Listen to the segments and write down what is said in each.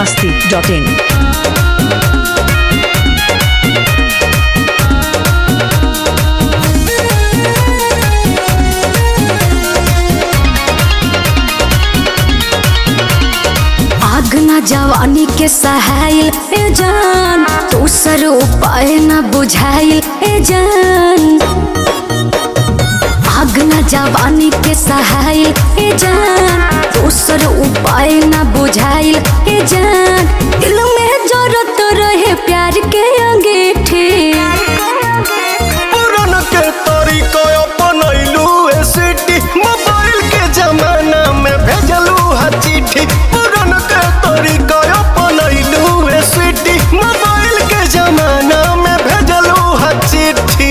masti.in. आग न जवानी के सहायल ए जान दूसर उपाय न बुझाइल ए जान आग न जवानी के सहायल ए जान दूसर उपाय न बुझाइल ए जान दिल में जरूरत रहे प्यार के अंगीठी पुरान के तरीका अपनैलू ए सिटी मोबाइल के जमाना में भेजलू हा चिट्ठी पुरान के तरीका अपनैलू ए सिटी मोबाइल के जमाना में भेजलू हा चिट्ठी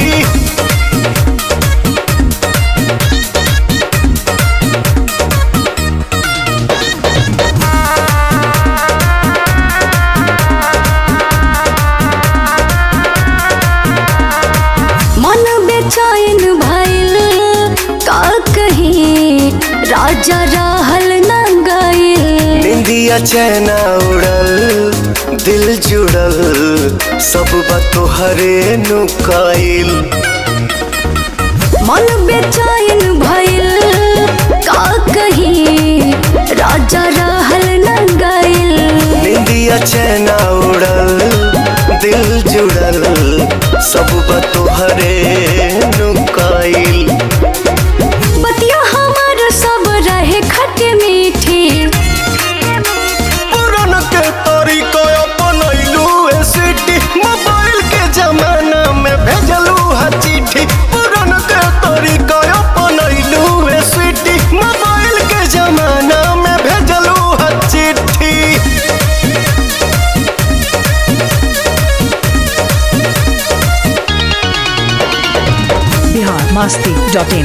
मन बेचैन भइल का कहीं राजा रहल न गइल निंदिया चैना उड़ल दिल जुड़ल सब बात तोहरे नुकाइल मन बेचैन भइल का कहीं राजा रहल न गइल निंदिया चैना उड़ल दिल जुड़ल सब बात तोहरे नुकाइल बतिया हमर सब रहे खट मीठी पुरान के तरीका अपनैलू ए सिटी मोबाइल के जमाना में भेजलू हा चिट्ठी पुरान के तरीका अपनैलू ए सिटी मोबाइल के जमाना में भेजलू हा चिट्ठी Bihar masti.in.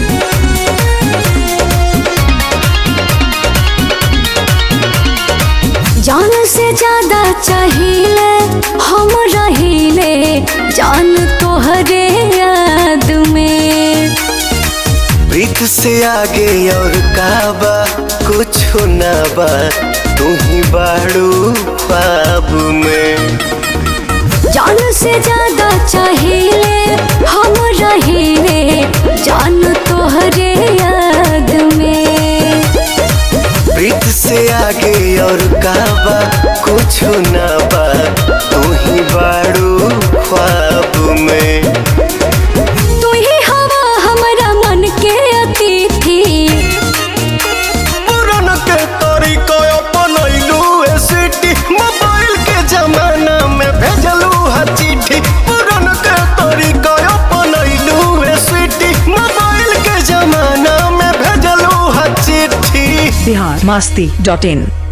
जान से ज्यादा चाहिए हम रहिले जान तोहरे याद में प्रीत से आगे और काबा कुछ ना बा तू ही बाड़ू ख्वाब में जान से ज्यादा चाहिए हम रहिले जान तोहरे याद में प्रीत से आगे और काबा कुछ ना बा तू ही बाड़ू ख्वाब में तू ही हवा हमारा मन के अतिथि पुरान के तरीका अपनैलू ए सिटी मोबाइल के जमाना में भेजलू हा चिट्ठी पुरान के तरीका अपनैलू ए सिटी मोबाइल के जमाना में भेजलू हा चिट्ठी Bihar masti.in.